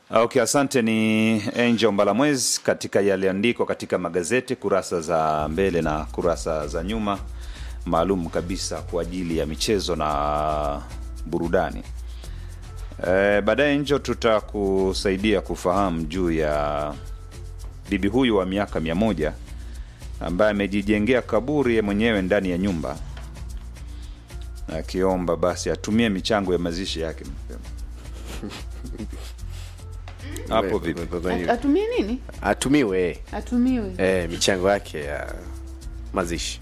Okay, asante. Ni Angel Mbalamwezi katika yaliandikwa katika magazeti kurasa za mbele na kurasa za nyuma, maalum kabisa kwa ajili ya michezo na burudani. E, baadaye Angel tutakusaidia kufahamu juu ya bibi huyu wa miaka mia moja ambaye amejijengea kaburi ye mwenyewe ndani ya nyumba akiomba basi atumie michango ya mazishi yake mapema. Hapo vipi? At- atumie nini atumiwe atumiwe eh, michango yake ya mazishi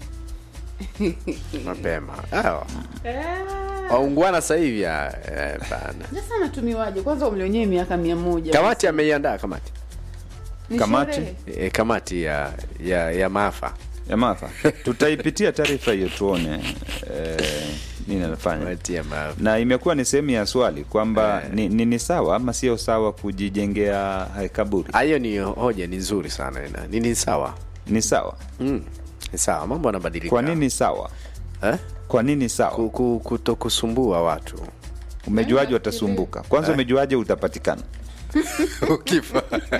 mapema Hawa. waungwana sasa hivi ah, eh, bana sasa anatumiwaje kwanza umri wenyewe miaka mia moja kamati ameiandaa kamati Ni Kamati? sherehe. e, kamati ya ya, ya maafa ya Martha, tutaipitia taarifa hiyo tuone eh, nini anafanya kamati ya maafa na imekuwa ni sehemu ya swali kwamba Eh. ni, ni, ni sawa ama sio sawa kujijengea eh, kaburi Ah, hiyo ni hoja ni nzuri sana ina ni, ni sawa ni sawa mm, ni sawa mambo yanabadilika kwa nini sawa eh? kwa nini sawa Ku- ku- kutokusumbua watu umejuaje watasumbuka kwanza umejuaje utapatikana ukifa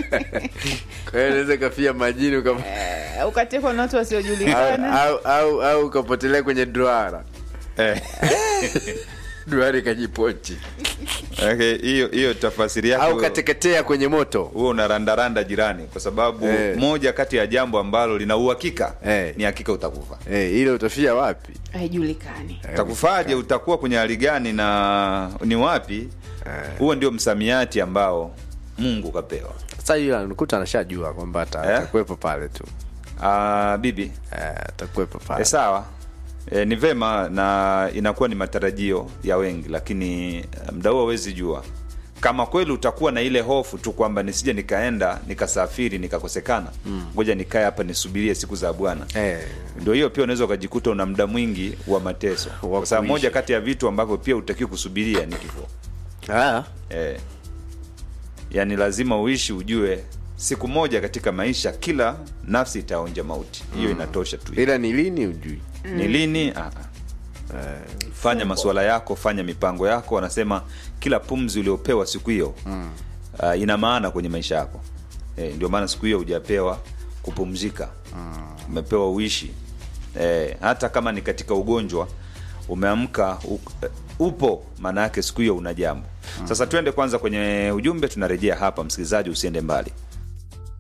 kwa hiyo naweza kafia majini ukap- Eh, ukatekwa na watu au, wasiojulikana au, au, au ukapotelea kwenye duara Eh, duara ikajipochi okay, hiyo hiyo tafasiri au yako ukateketea kwenye moto huo unarandaranda jirani kwa sababu Eh. moja kati ya jambo ambalo lina uhakika Eh. ni hakika utakufa eh, ile utafia wapi haijulikani utakufaje utakuwa kwenye hali gani na ni wapi huo ndio msamiati ambao mungu kapewa sasa hiyo anakuta anashajua kwamba ata- Eh? atakuwepo pale tu Ah, bibi Eh, atakuwepo e, pale sawa e, ni vema na inakuwa ni matarajio ya wengi lakini eh, mda huo hawezi jua kama kweli utakuwa na ile hofu tu kwamba nisije nikaenda nikasafiri nikakosekana ngoja nikae hapa nisubirie siku za bwana eh, ndio hiyo pia unaweza ukajikuta una muda mwingi wa mateso Wa kwa sababu kuishi. moja kati ya vitu ambavyo pia utakiwa kusubiria ni kifo ah, eh, yaani lazima uishi ujue siku moja katika maisha kila nafsi itaonja mauti hiyo inatosha tu ila ni lini ujui ni lini ah, ah. fanya masuala yako fanya mipango yako wanasema kila pumzi uliopewa siku hiyo mm. uh, ina maana kwenye maisha yako eh, ndio maana siku hiyo hujapewa kupumzika umepewa uishi eh, hata kama ni katika ugonjwa umeamka u, upo maana yake siku hiyo una jambo sasa twende kwanza kwenye ujumbe tunarejea hapa msikilizaji usiende mbali